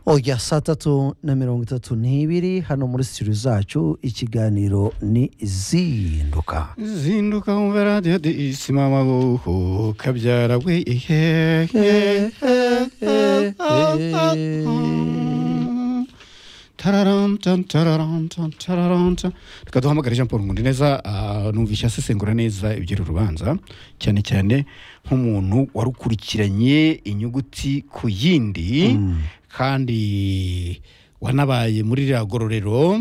oya saa tatu na mirongo itatu n'ibiri hano muri sitiyo zacu ikiganiro ni izinduka zinduka wumva radiyo de isima amaboko kabyara we ihehe tararanta tararanta tararanta reka duhamagare jean paul ngundi neza numvise asesengura neza iby'uru rubanza cyane cyane nk'umuntu warukurikiranye inyuguti ku yindi kandi wanabaye muri ririya gororero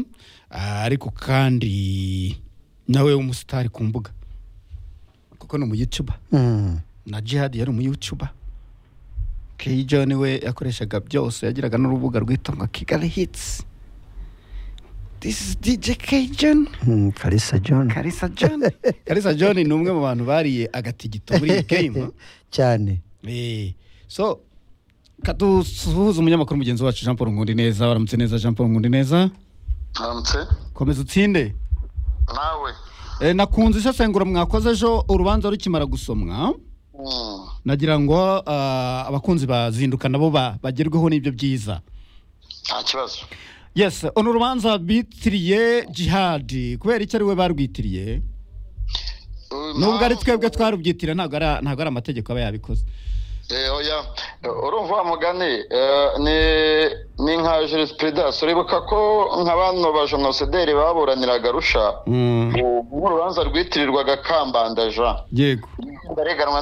ah, ariko kandi nawe w'umusitari ku mbuga kuko ni umuyutuba Mm. na jihadi yari umuyutuba keyi john we yakoreshaga byose yagiraga n'urubuga rwitwa ngo kigali hitsi this is dj keyi john Mm, kalisa john karisa john karisa john ni umwe mu bantu bariye agatigito muri iyi game cyane Eh, so kadusuhuza umunyamakuru mugenzi wacu jean paul ngundi neza waramutse neza jean paul ngundi neza Aramutse komeza utsinde nawe Eh, nakunze isesengura mwakoze ejo urubanza rukimara gusomwa Mm, nagira ngo ah, abakunzi bazinduka nabo ba- bagerweho n'ibyo byiza nta kibazo yes ono urubanza bitiriye jihadi kubera icyo ari we barwitiriye nubwo ari twebwe twarubyitira ntabwo ari ntabwo ari amategeko aba yabikoze Eh, oya urumva wa mugani eh, ni ni nka jurisprudence uribuka ko nka bano bajenosideri baburaniraga rusha Mm, mu- nk'urubanza rwitirirwaga kambanda jean yego bareganwa